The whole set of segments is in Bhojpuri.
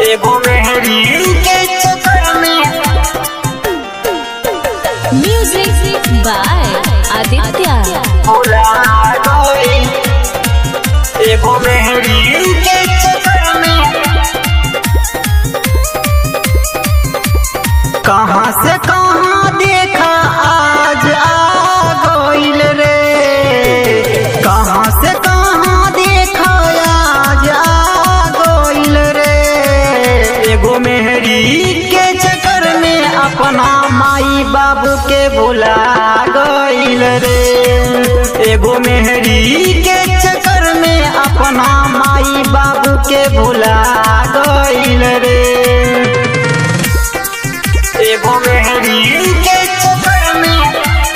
एगो मेहरी के चक्कर में Music by Aditya. भुला गई एगो मेहरी के चक्कर में कहाँ से कहाँ देखा आज आ गइल रे कहाँ से कहाँ देखा आज आ गइल रे एगो मेहरी के चक्कर में अपना माई बाबू के भुला गइल रे एगो मेहरी के चक्कर में अपना माई बाबू के भुला गइल रे एगो मेहरी के चक्कर में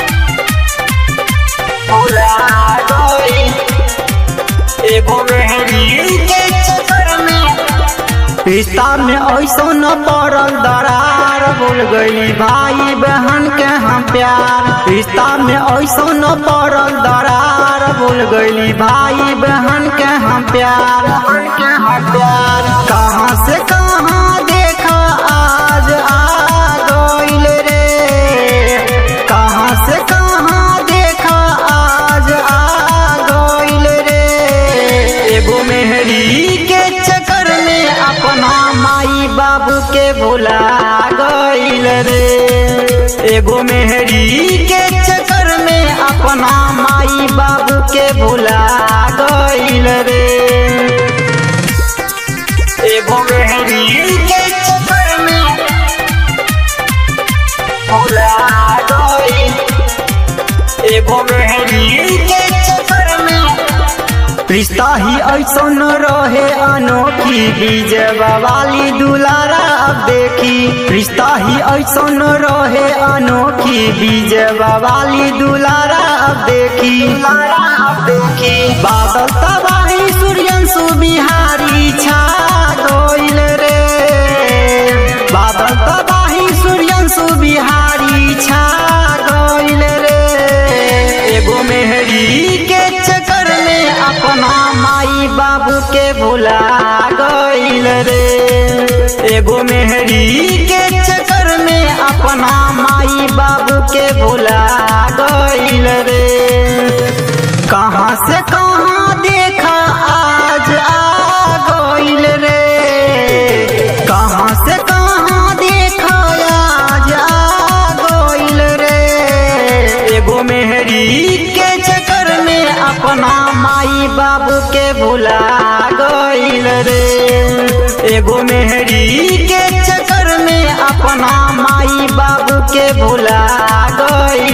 भुला गई एगो मेहरी के चक्कर में रिश्ता में ऐसा न पड़ल दरार भूल गई भाई बहन के हम प्यार रिश्ता में ऐसा न पड़ल दरार भूल गई भाई बहन के हम प्यार के हम प्यार कहाँ से कहाँ देखा आज आ गइल रे कहाँ से कहाँ देखा आज आ गइल रे एगो मेहरी के चक्कर में अपना माई बाबू के भुला गइल रे एगो मेहरी के चक्कर में अपना माई बाबू के भुला गइल रे एगो मेहरी के चक्कर में भुला गई एगो मेहरी के चक्कर में रिश्ता ही ऐसा न रहे अनोखी बीज वाली दुलारा अब देखी रिश्ता ही ऐसा न रहे अनोखी बीज वाली दुलारा अब देखी अब देखी बादल तबाही सूर्यंशु बिहारी छा गइल रे बादल तबाही सूर्यंशु बिहारी छा गइल रे एगो मेहरी के चक्कर में अपना माई बाबू के भुला गइल रे एगो मेहरी के चक्कर में अपना माई बाबू के भुला गइल रे कहाँ से कहाँ देखा आज आ गइल रे कहाँ से कहाँ देखा आज आ गइल रे एगो मेहरी के चक्कर में अपना माई बाबू के भुला गइल रे एगो मेहरी के चक्कर में अपना माई बाबू के भुला गइल